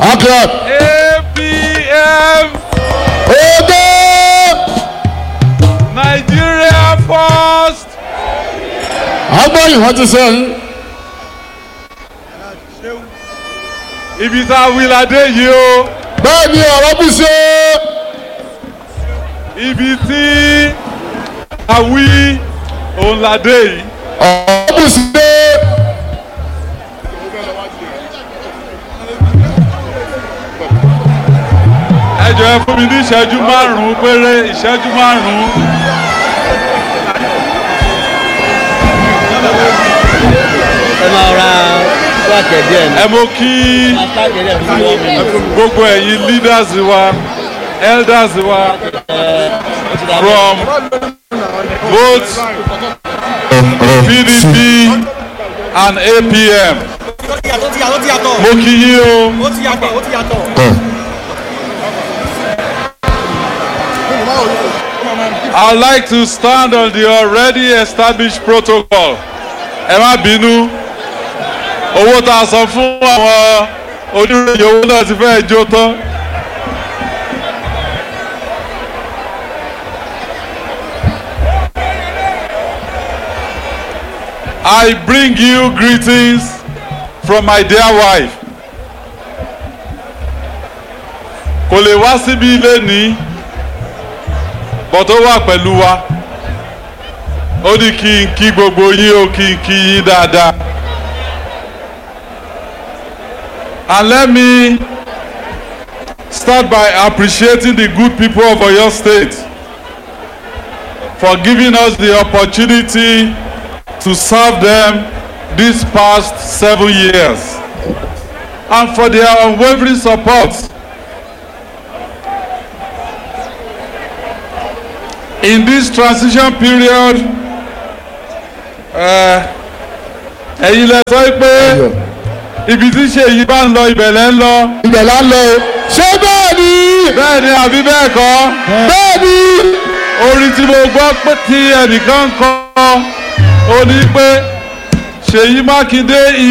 Akran. APM Odo. Nigeria first. Agbóyin wọ́n ti sẹ́yìn. Ibi tá a wí ládé yìí o. Bẹ́ẹ̀ ni ọ̀rọ̀ bù ṣe. Ibi tí a wí òun ládé yìí. Ọ̀rọ̀ bù ṣe. Ẹ jọ̀ọ́ ẹ fún mi ní ìṣẹ́jú márùn-ún péré ìṣẹ́jú márùn-ún. ẹ máa ra wákẹ̀ díẹ̀ ní. Ẹ mo kí máa sáàkì díẹ̀ fún wọn mi. gbogbo ẹ̀yin leaders wa elders wa from both PDP and APM. Mo kí yín o. I'd like to stand on the already established protocol. Ẹ má bínú. Owó tá a san fún àwọn oníròyìn owó náà ti fẹ́ jó tán. I bring you greetings from my dear wife. Kò lè wá síbi ilé ní bọ́ tó wà pẹ̀lú wa. Ó ní kí n kí gbogbo yín ó kí n kí yín dáadáa. And let me start by appreciating the good people of Oyo State for giving us the opportunity to serve them these past seven years and for their unwavering support. In this transition period, ẹ̀yin lẹ sọ pé ibi tí ṣèyí bá ń lọ ibẹ̀ lẹ́ ń lọ. Ibẹ̀ la ń lọ o. Ṣé bẹ́ẹ̀ ni? bẹ́ẹ̀ ni àbí bẹ́ẹ̀ kọ́ Bẹ́ẹ̀ ni. orin tí mo gbọ́ pé tí ẹnìkan ń kọ́ ó ní pé Ṣèyí Mákindé